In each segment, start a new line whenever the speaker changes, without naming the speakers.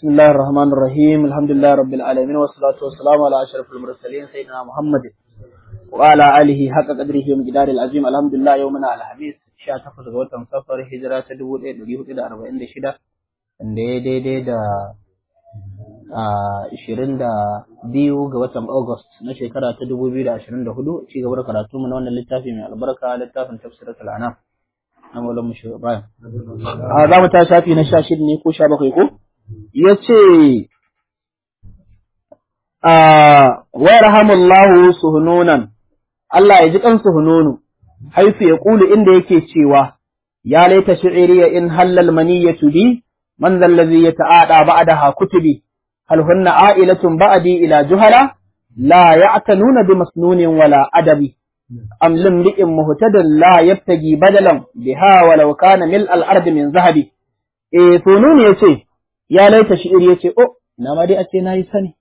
بسم الله الرحمن الرحيم الحمد لله رب العالمين والصلاة والسلام على أشرف المرسلين سيدنا محمد وعلى آله حق قدره ومقدار العظيم الحمد لله يومنا على حديث sha takwas ga watan safar hijira ta dubu ɗaya ɗari hudu da arba'in da shida wanda ya daidai da ashirin da biyu ga watan August na shekara ta dubu biyu da ashirin da hudu ci gaba da karatu mu na wannan littafi mai albarka littafin tafsiratul anam na maulan mu shehu ibrahim za mu ta shafi na sha shida ne ko sha bakwai ko ya ce wa yarhamullahu suhununan Allah ya ji kan suhununu haifu ya ƙulu inda yake cewa, Ya laita shi'iriya in hallal maniyyatu bi, man zallazi ya ta'ada ba'daha kutubi, hal hunna a'ilatun ba'di ila juhala, la ya'tanuna bi masnunin wala adabi. Am limri'in muhtadin la yabtagi badalan biha walau kana mil al-ardi min zahabi. Eh sunun yace, ya laita shi'iri yace, oh, na ma dai a ce nayi sani.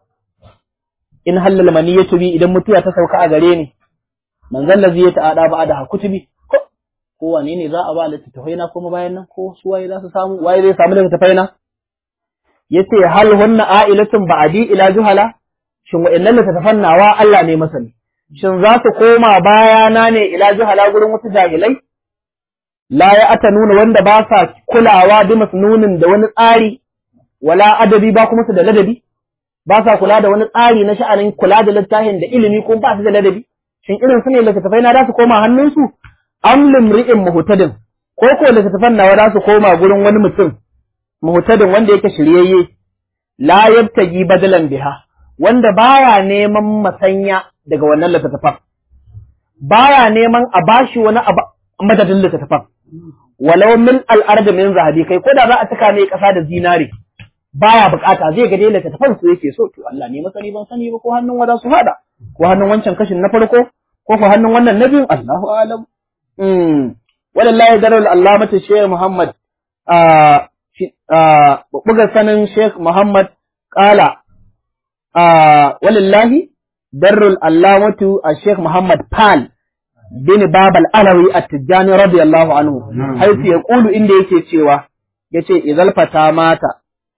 In hallal maniyyatu bi idan mutuwa ta sauka a gare ni, manzon lazi ya ta'ada ba da kutubi ko ko wane ne za a ba littattafai na kuma bayan nan ko su waye za su samu waye zai samu littattafai na yace hal hunna a'ilatun ba'di ila juhala shin wa'annan littattafan nawa Allah ne masani shin za su koma bayana ne ila juhala gurin wasu jahilai la ya ata nuna wanda ba sa kulawa bi masnunin da wani tsari wala adabi ba kuma su da ladabi ba sa kula da wani tsari na sha'anin kula da littafin da ilimi ko ba su da ladabi shin irin su ne littattafai na za su koma hannunsu am limri'in muhtadin ko ko littattafan nawa za su koma gurin wani mutum muhtadin wanda yake shiryayye la yabtagi badalan biha wanda baya neman masanya daga wannan littattafan baya neman a bashi wani madadin littattafan walau min al'arda min zahabi kai ko da za a cika mai kasa da zinare baya bukata zai ga dai littattafan su yake so to Allah ne masani ban sani ba ko hannun wada su hada ko hannun wancan kashin na farko ko ko hannun wannan na biyun Allahu alam mm wallahi darul allamatu Sheikh Muhammad a buga sanin Sheikh Muhammad qala a wallahi darul allamatu Sheikh Muhammad Pal bin Babal Alawi at-Tijani radiyallahu anhu haifu ya kulu inda yake cewa yace idzal fata mata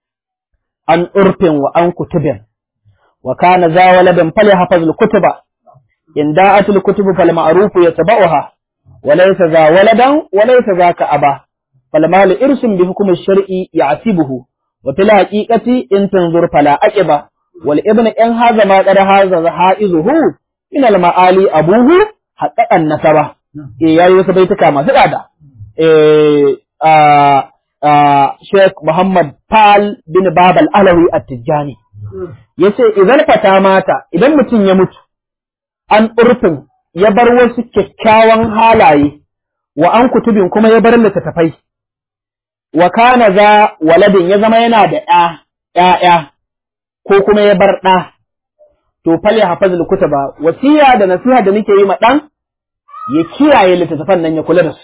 an urfin wa an kutubin وكان ذا ولد فليحفظ الكتب إن داءت الكتب فالمعروف يتبعها وليس ذا ولدا وليس ذاك أبا فالمال إرس بحكم الشرع يعتبه وفي الحقيقة إن تنظر فلا أكبا والابن إن هذا ما قد هذا حائزه من المعالي أبوه حقق النسبة إيه يا يوسف بيتك ما سقادا إيه آه آه شيخ محمد پال بن باب الألوي التجاني ya ce idan fata mata idan mutum ya mutu an urfin ya bar wasu kyakkyawan halaye wa an kutubin kuma ya bar littattafai wa kana za waladin ya zama yana da ‘ya'ya ko kuma ya bar ɗa to fal ya hafaz kutuba wasiya da nasiha da nake yi ma ɗan ya kiyaye littattafan nan ya kula da su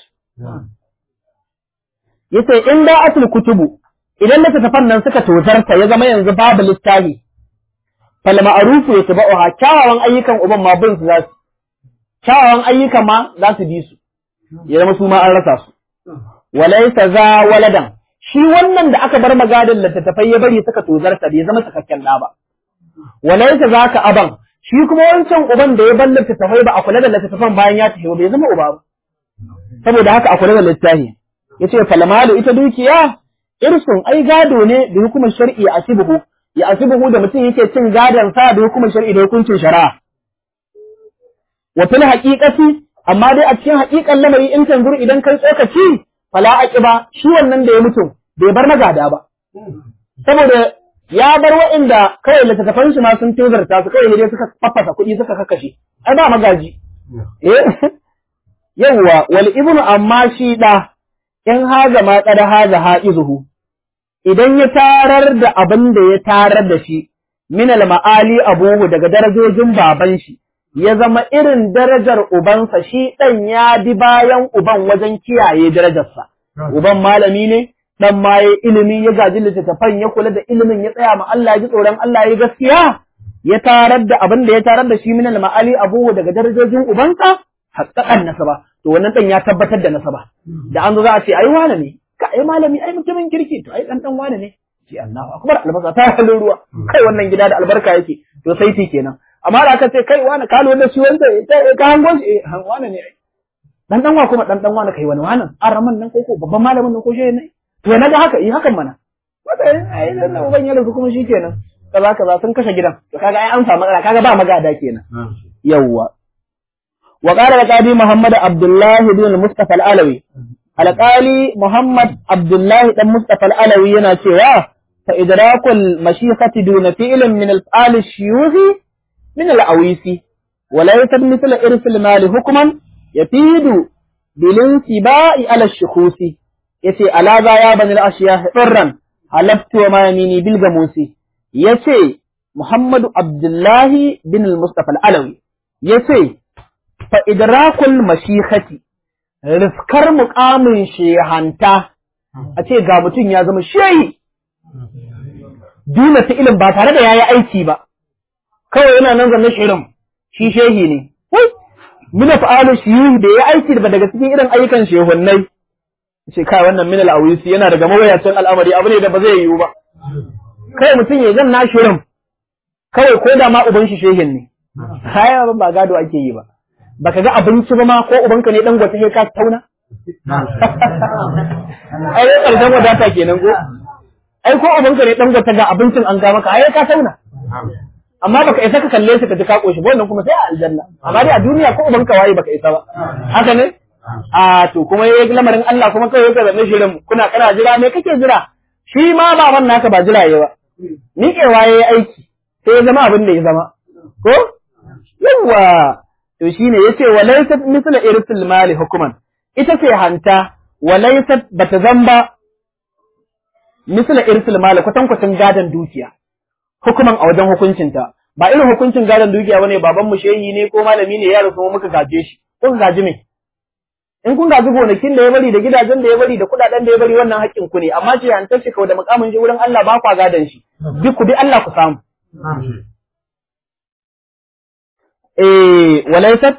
yace in da atul kutubu idan littattafan nan suka tozarta ya zama yanzu babu littafi fal ma'rufu yatba'uha kyawawan ayyukan uban ma bin su zasu kyawawan ayyukan ma za su bi su ya zama su ma an rasa su walaysa za waladan shi wannan da aka bar magadin littattafai ya bari suka tozarta bai zama cikakken da ba walaysa za ka aban shi kuma wancan uban da ya bar littattafai ba a kula da littattafan bayan ya tafi bai zama uba ba saboda haka a kula da littafi yace falmalu ita dukiya irsun ai gado ne da hukumar shar'i a asibuhu ya asibuhu da mutum yake cin gadon sa da hukumar shar'i da hukuncin shari'a wa fil haqiqati amma dai a cikin haqiqan lamari in tanzuru idan kai tsokaci fala aqiba shi wannan da ya mutu bai bar magada ba saboda ya bar wa'inda kawai littattafan shi ma sun tozarta su kawai dai suka faffasa kuɗi suka kakkashe ai ba magaji eh yawwa wal ibnu amma shi da in haza ma kada haza ha'izuhu idan ya tarar da abin da ya tarar da shi min al-ma'ali abuhu daga darajojin baban shi ya zama irin darajar ubansa shi dan ya bi bayan uban wajen kiyaye darajarsa uban malami ne dan ma ya ilimi ya gaji littattafan ya kula da ilimin ya tsaya ma Allah ya ji tsoron Allah ya gaskiya ya tarar da abin da ya tarar da shi min al-ma'ali abuhu daga darajojin ubansa haqqaqan nasaba to wannan dan ya tabbatar da nasaba da an zo za a ce ai wane ne ka ai malami ai mutumin kirki to ai dan dan wane ne ce Allahu akbar albasa ta halin ruwa kai wannan gida da albarka yake to sai ti kenan amma da aka ce kai wani ka lura da shi wanda ka hango shi eh wani ne dan dan wa kuma dan dan wani kai wani wannan araman nan ko ko babban malamin nan ko shi ne to na ga haka yi hakan mana wata ai nan uban ya rasu kuma shi kenan kaza kaza sun kashe gidan to kaga ai an samu matsala kaga ba magada kenan yawwa wa qala al-qadi muhammad abdullah ibn al-mustafa al-alawi alqali muhammad abdullah dan mustafa al-alawi yana cewa fa idrakul mashiqati duna fi'lin min al-al shuyuhi min al-awisi wa la yatmithil irth al-mal hukman yafidu bilinsiba'i ala ash-shukhusi yace ala za ya bani al-ashiya hirran halaftu wa ma yamini bil gamusi yace Muhammadu Abdullahi bin al-Mustafa al-Alawi yace fa idrakul mashikhati riskar muqamin shehanta a ce ga mutum ya zama shehi duna ta ilim ba tare da yayi aiki ba kawai yana nan zanne shirin shi shehi ne wai mina fa'alu shi da ya aiki ba daga cikin irin ayyukan shehunnai ce kai wannan min al-awisi yana daga mawayacin al'amari abu ne da ba zai yiwu ba kai mutum ya zan nashi rum kawai ko da ma uban shi shehin ne haya ba gado ake yi ba baka ga abinci ba ma ko ubanka ne dan gwata ka tauna ai dai karshen wadata kenan ko ai ko ubanka ne dan gwata ga abincin an ga maka ai ka tauna amma baka isa ka kalle shi ka ji ka koshi ba wannan kuma sai a aljanna amma dai a duniya ko ubanka waye baka isa ba haka ne a to kuma yayi lamarin Allah kuma kai ka zanne shirin kuna kana jira me kake jira shi ma baban naka ba jira yayi ba miƙewa yayi aiki sai ya zama abin da ya zama ko yawa to shine yace walaysat misla irsil mali hukuman ita ce hanta walaysat bata zamba misla irsil mali kwatankwacin gadan dukiya hukuman a wajen hukuncinta ba irin hukuncin gadon dukiya bane baban mu shehi ne ko malami ne ya rasu muka gaje shi ko gaji me in kun gaji gonakin da ya bari da gidajen da ya bari da kudaden da ya bari wannan haƙƙin ku ne amma ce an tace kawai da mukamin shi wurin Allah ba kwa gadon shi duk ku bi Allah ku samu eh walaysat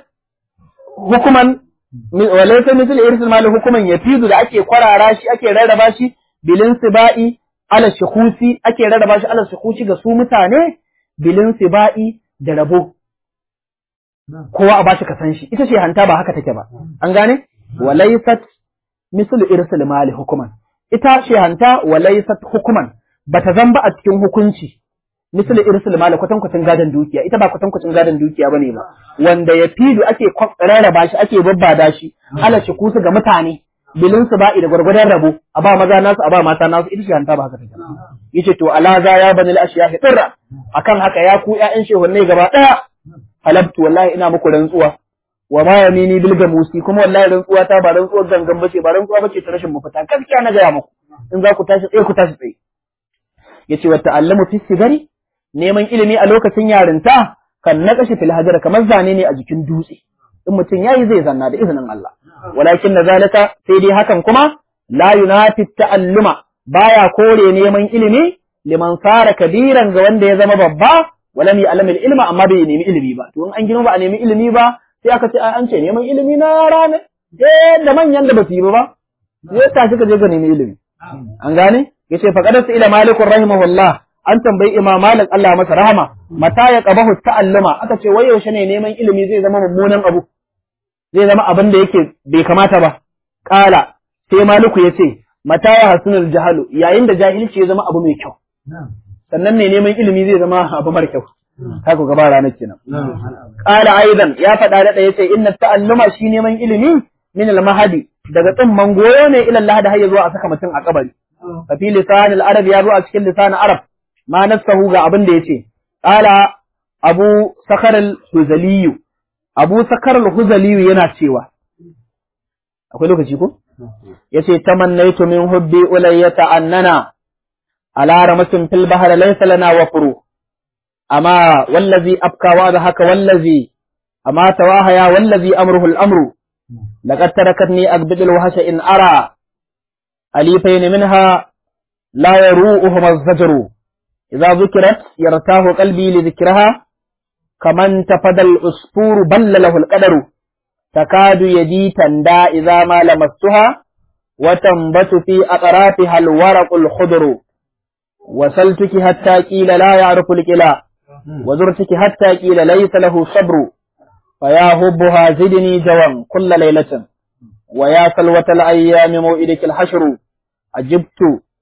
hukuman walaysat misal irsil mali hukuman yafidu da ake kwarara shi ake rarraba shi bilin sibai ala shukusi ake rarraba shi ala shukusi ga su mutane bilin sibai da rabo kowa a bashi ka san shi ita ce hanta ba haka take ba an gane walaysat misal irsil mali hukuman ita ce hanta walaysat hukuman bata zamba a cikin hukunci misal irsil mali kwatankwacin gadon dukiya ita ba kwatankwacin gadon dukiya bane ba wanda ya fidu ake rarraba shi ake babbada shi ala shukusi ga mutane bilin su ba'i da gwargwadon rabo a ba maza nasu a ba mata nasu ita ce hanta ba haka take yace to alaza ya bani al-ashiya hitirra akan haka ya ku ƴaƴan shehunne gaba daya halabtu wallahi ina muku rantsuwa wa ma yamini bil gamusi kuma wallahi rantsuwa ta ba rantsuwar gangan bace ba rantsuwa bace ta rashin mafita gaskiya na gaya muku in za ku tashi tsaye ku tashi tsaye yace wa ta'allamu fi sigari neman ilimi a lokacin yarinta kan naqashi fil hajar kamar zane ne a jikin dutse in mutum yayi zai zanna da izinin Allah walakin na zalika sai dai hakan kuma la yunafi ta'alluma baya kore neman ilimi liman fara kabiran ga wanda ya zama babba walam ya'lam ilma amma bai nemi ilimi ba to in an girma ba a nemi ilimi ba sai aka ce an ce neman ilimi na rana eh da manyan da ba su yi ba sai ta shi ka je ga nemi ilimi an gane yace fa qadasa ila malikur rahimahullah an tambayi imam malik Allah masa rahama mata ya qabahu ta'alluma aka ce wai yaushe ne neman ilimi zai zama mummunan abu zai zama abin da yake bai kamata ba kala sai maliku yace mata ya hasunul jahalu yayin da jahilci ya zama abu mai kyau sannan ne neman ilimi zai zama abu mara kyau haka gaba ranar kenan qala aidan ya faɗa da yace inna ta'alluma shi neman ilimi min al-mahadi daga tsimman goyo ne ila Allah da hayya zuwa a saka mutum a kabari fa fi lisan al-arab ya zo a cikin lisan arab ma nasahu ga abin da yace qala abu sakar al-huzali abu sakar al-huzali yana cewa akwai lokaci ko yace tamannaitu min hubbi ulayyata annana على رمس في البحر ليس لنا وفر أما والذي أبكى وأضحك والذي أما تواهيا والذي أمره الأمر لقد تركتني أقبض الوحش إن أرى أليفين منها لا يروؤهما الزجر إذا ذكرت يرتاه قلبي لذكرها كمن تفدى العصفور بل له القدر تكاد يدي تندى إذا ما لمستها وتنبت في أطرافها الورق الخضر وسلتك حتى قيل لا يعرف القلا وزرتك حتى قيل ليس له صبر فيا هبها زدني جوا كل ليلة ويا سلوة الأيام موئدك الحشر أجبت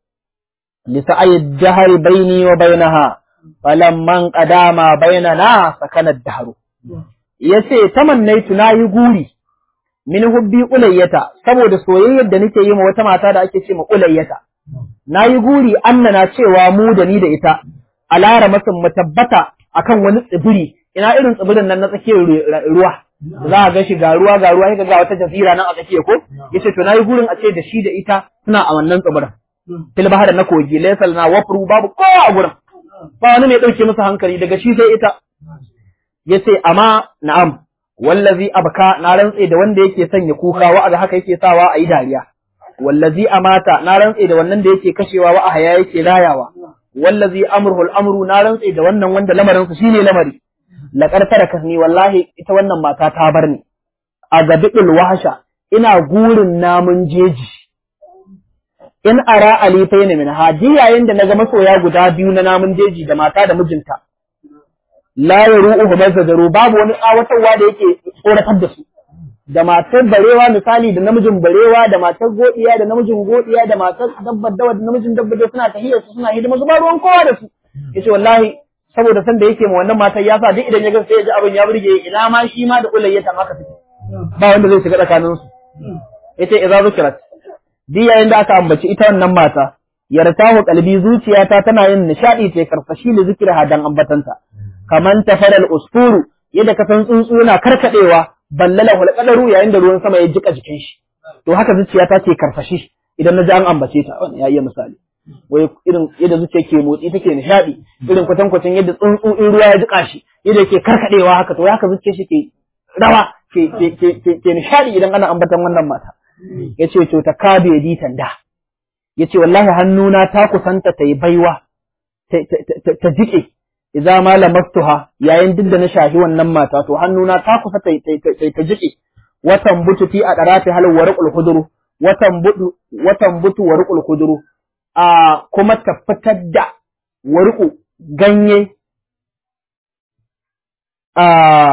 لسعي الدهر بيني وبينها فلما انقضى ما بيننا سكن الدهر yace tamannaitu nayi guri min hubbi ulayyata saboda soyayyar da nake yi ma wata mata da ake ce ma ulayyata nayi guri annana cewa mu da ni da ita a lara masin mu tabbata akan wani tsibiri ina irin tsibirin nan na tsakiyar ruwa za a ga shi ga ruwa ga ruwa ga wata jazira nan a tsakiya ko yace to nayi gurin a ce da shi da ita suna a wannan tsibirin fil bahar na kogi laysal na wafru babu kowa a gurin ba wani mai dauke masa hankali daga shi sai ita yace amma na'am wallazi abka na rantse da wanda yake sanya kuka wa aga haka yake sawa a yi dariya wallazi amata na rantse da wannan da yake kashewa wa ahaya yake rayawa wallazi amruhul amru na rantse da wannan wanda lamarin sa shine lamari laqad tarakasni wallahi ita wannan mata ta bar ni a gabiɗul wahasha ina gurin namun jeji in ara alifaini min haji yayin da naga masoya guda biyu na namun jeji da mata da mijinta la yaru'uhu mazdaru babu wani tsawatarwa da yake tsoratar da su da matar barewa misali da namijin barewa da matar godiya da namijin godiya da matar dabbar dawa da namijin dabbar dawa suna tahiyar su suna hidima su ba ruwan kowa da su yace wallahi saboda san da yake ma wannan matar ya sa duk idan ya ga sai ya ji abin ya burge ina ma shi ma da ulayyata haka take ba wanda zai shiga tsakanin su yace idza zikrat duk yayin da aka ambaci ita wannan mata yartahu qalbi zuciyata tana yin nishadi ta karfashi da zikira dan ambatanta kaman tafaral usfuru yadda ka san tsuntsu yana karkadewa ballala hulqadaru yayin da ruwan sama ya jika jikin shi to haka zuciyata ke karfashi idan na ji an ambace ta wannan ya iya misali wai irin yadda zuciya ke motsi take nishadi irin kwatan kwatan yadda tsuntsu in ruwa ya jika shi yadda yake karkadewa haka to haka zuciya shi ke rawa ke ke ke ke nishadi idan ana ambatan wannan mata yace to ta kabe di tanda yace wallahi hannuna ta kusanta ta yi baiwa ta jike idza ma lamastuha yayin duk da na shahi wannan mata to hannuna ta kusa ta ta jike watan butu fi a darati hal warqul khudru watan butu watan butu warqul khudru a kuma ta fitar da warqu ganye a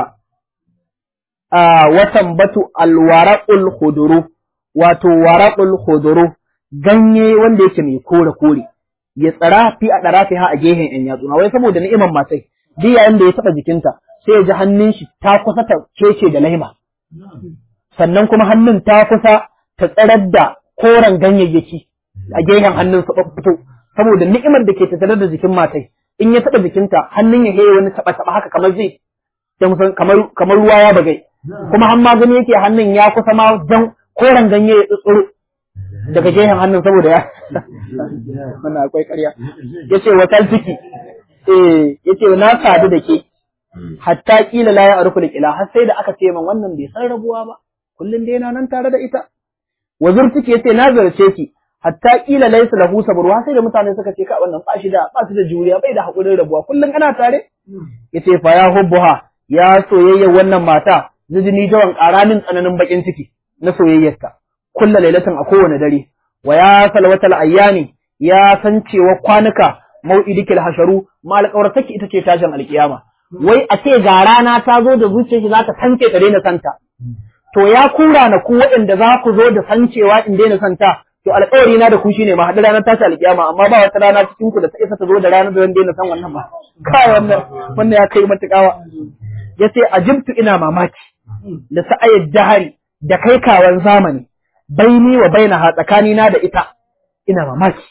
a watan batu alwaraqul khudru wato waraqul khudru ganye wanda yake mai kore kore ya tsara fi a ɗara ha a gehen ‘yan yatsuna, wai saboda ni'iman matai, duk yayin da ya taɓa jikinta, sai ya ji hannun shi ta kusa ta kece da laima. Sannan kuma hannun ta kusa ta tsarar da koren ganyayyaki a gehen hannun su fito, saboda ni'imar da ke tattare da jikin matai, in ya taɓa jikinta, hannun ya heye wani taɓa-taɓa haka kamar zai, kamar ruwa ya bagai. Kuma har ma gani yake hannun ya kusa ma jan koren ganye ya tsutsuru. daga gehen hannun saboda ya wannan akwai ƙarya yace wa ciki eh yace na sadu da ke hatta kila la ya'rifu al har sai da aka ce man wannan bai san rabuwa ba kullun dai yana nan tare da ita wa zurtiki yace na zarce ki hatta kila laysa lahu sabruwa sai da mutane suka ce ka wannan ba shi da ba su da juriya bai da hakurin rabuwa kullun ana tare yace fa ya hubbuha ya soyayya wannan mata zijini jawan ƙaramin tsananin bakin ciki na soyayyarta kulla lailatin a kowane dare wa ya salwatal ayyami ya san cewa kwanuka mau'idikil hasharu ma alƙawartaki ita ce tashin alƙiyama wai a ce ga rana ta zo da zuciyar shi za ta sanke ta daina santa to ya kura na ku waɗanda za ku zo da sancewa in daina santa to alƙawari na da ku shine ma haɗu ranar tashi alƙiyama amma ba wata rana cikin ku da ta isa ta zo da ranar da zan daina san wannan ba kai wannan wannan ya kai matuƙawa yace ajibtu ina mamaki da sa'ayar jahari da kai kawan zamani baini wa bainaha tsakanina da ita ina mamaki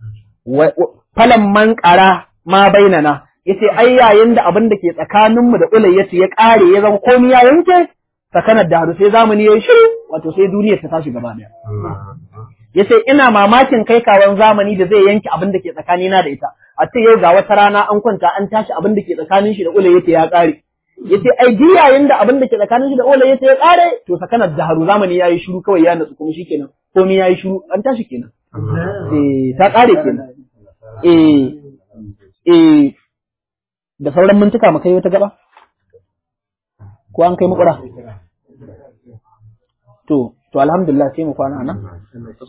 falan man ƙara ma bainana yace ai yayin da abin da ke tsakaninmu da ulayyatu ya ƙare ya zama komai ya yanke sakanar da haru sai zamani ya shiru wato sai duniyar ta tashi gaba daya yace ina mamakin kai kawan zamani da zai yanke abin da ke tsakanina da ita a ce yau ga wata rana an kwanta an tashi abin da ke tsakanin shi da ulayyatu ya ƙare yace ai duk yayin da abin da ke tsakanin shi da ulayyatu ya ƙare to sakanar da haru zamani yayi shiru kawai ya natsu kuma shikenan komai yayi shiru an tashi kenan eh ta ƙare kenan eh eh da sauran mintuka mu kai wata gaba ko an kai makura to to alhamdulillah sai mu kwana nan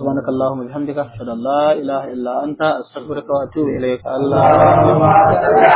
subhanakallahumma bihamdika ashhadu an la ilaha illa anta astaghfiruka wa atubu ilayka Allah